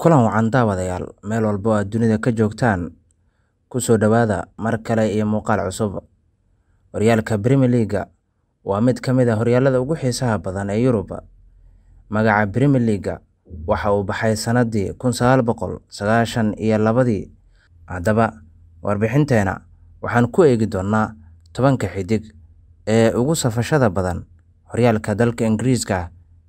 Kulan wacan daawadayaal meel walba oo aad dunida ka joogtaan ku soo dhawaada mar kale iyo muuqaal cusub. Horyaalka Premier League waa mid ka mid ah horyaalada ugu xiisaha badan ee Yurub. Magaca Premier League waxa uu baxay sanadii kun sagaal boqol sagaashan iyo labadii. Haddaba, warbixinteena waxaan ku eegi doonaa tobanka xiddig ee ugu safashada badan horyaalka dalka Ingiriiska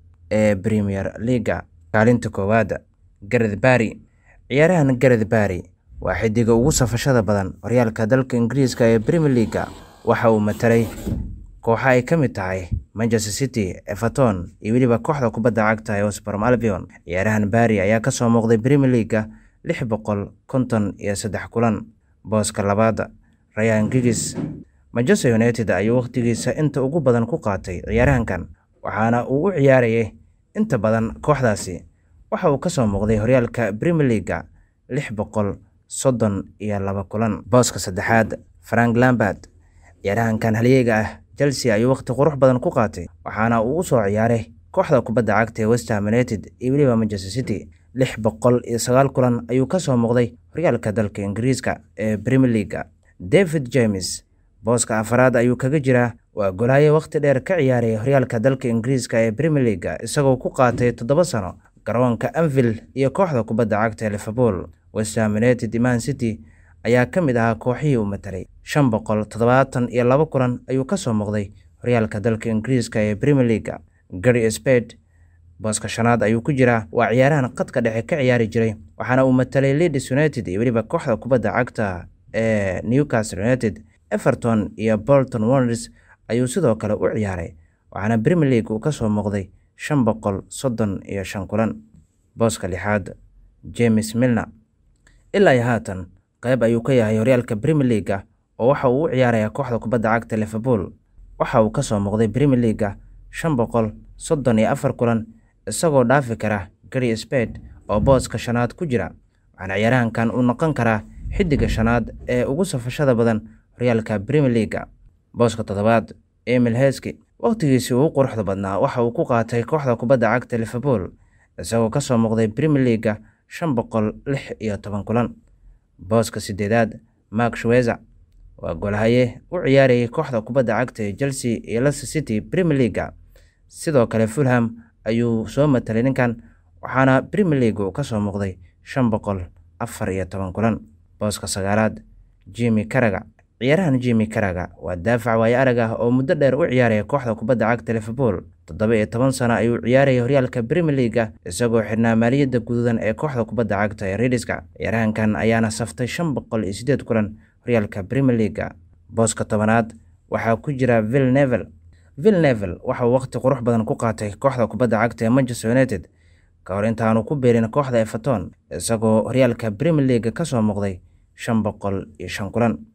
ee Premier League. Kaalinta koowaad Gareth Bale Ciyaaryahan Gareth Bale waa xiddiga ugu safashada badan horyaalka dalka Ingiriiska ee Premier League. Waxa uu matalay kooxo ay ka mid tahay Manchester City, Everton iyo weliba kooxda kubadda cagta ee West Brom Albion. Ciyaaryahan Bale ayaa ka soo muuqday Premier League lix boqol konton iyo saddex kulan. Booska labaad Ryan Giggs Manchester United ayuu waqtigiisa inta ugu badan ku qaatay ciyaaryahankan, waxaana uu u ciyaarayay inta badan kooxdaasi. Waxa uu ka soo muuqday horyaalka Premier League lix boqol soddon iyo laba kulan. Booska saddexaad Frank Lampard Ciyaaryahankan halyeeyga ah Chelsea ayuu waqti qurux badan ku qaatay, waxaana uu u soo ciyaaray kooxda kubadda cagta ee West Ham United iyo weliba Manchester City. lix boqol iyo sagaal kulan ayuu ka soo muuqday horyaalka dalka Ingiriiska ee Premier League. David James booska afraad ayuu kaga jiraa waa golhaye waqti dheer ka ciyaaraya horyaalka dalka Ingiriiska ee Premier League isagoo ku qaatay toddoba sano garoonka Anfield iyo kooxda kubadda cagta ee Liverpool. West Ham United Man City ayaa ka mid ahaa kooxihii uu matalay. shan boqol toddobaatan iyo laba kulan ayuu ka soo muuqday horyaalka dalka Ingiriiska ee Premier League. Gary Spade booska shanaad ayuu ku jiraa waa ciyaarahan khadka dhexe ka ciyaari jiray waxaana uu matalay Leeds United iyo weliba kooxda kubadda cagta ee Newcastle United. Everton iyo Bolton Wanderers ayuu sidoo kale u ciyaaray waxaana Premier League uu ka soo muuqday shan boqol soddon iyo shan kulan. Booska lixaad James Milner ilaa iyo haatan qayb ayuu ka yahay horyaalka Premier League oo waxa uu u ciyaarayaa kooxda kubadda cagta Liverpool. Waxa uu ka soo muuqday Premier League shan boqol soddon iyo afar kulan isagoo dhaafi kara Gary Spade oo booska shanaad ku jira. Waxaana ciyaaryahankan uu noqon karaa xiddiga shanaad ee ugu safashada badan horyaalka Premier League. Booska toddobaad Emile Heskey waqtigiisii ugu quruxda badnaa waxa uu ku qaatay kooxda kubadda cagta Liverpool isagoo ka soo muuqday Premier League shan boqol lix iyo toban kulan. Booska sideedaad Mark Schweizer waa golhaye u ciyaarayay kooxda kubadda cagta ee Chelsea iyo Leicester City Premier League. Sidoo kale Fulham ayuu soo matalay ninkan waxaana Premier League uu ka soo muuqday shan boqol afar iyo toban kulan. Booska sagaalaad Jimmy Carragher Ciyaaryahan Jimmy Carragher waa daafac waayo arag ah oo muddo dheer u ciyaaraya kooxda kubadda cagta Liverpool. toddoba iyo toban sano ayuu ciyaarayay horyaalka Premier League isagoo xidhnaa maaliyadda guduudan ee kooxda kubadda cagta ee Redska. Ciyaaryahankan ayaana saftay shan boqol iyo siddeed kulan horyaalka Premier League. Booska tobanaad waxaa ku jira Phil Neville. Phil Neville waxa uu waqti qurux badan ku qaatay kooxda kubadda cagta ee Manchester United ka hor intaanu ku biirin kooxda Everton isagoo horyaalka Premier League ka soo muuqday shan boqol iyo shan kulan.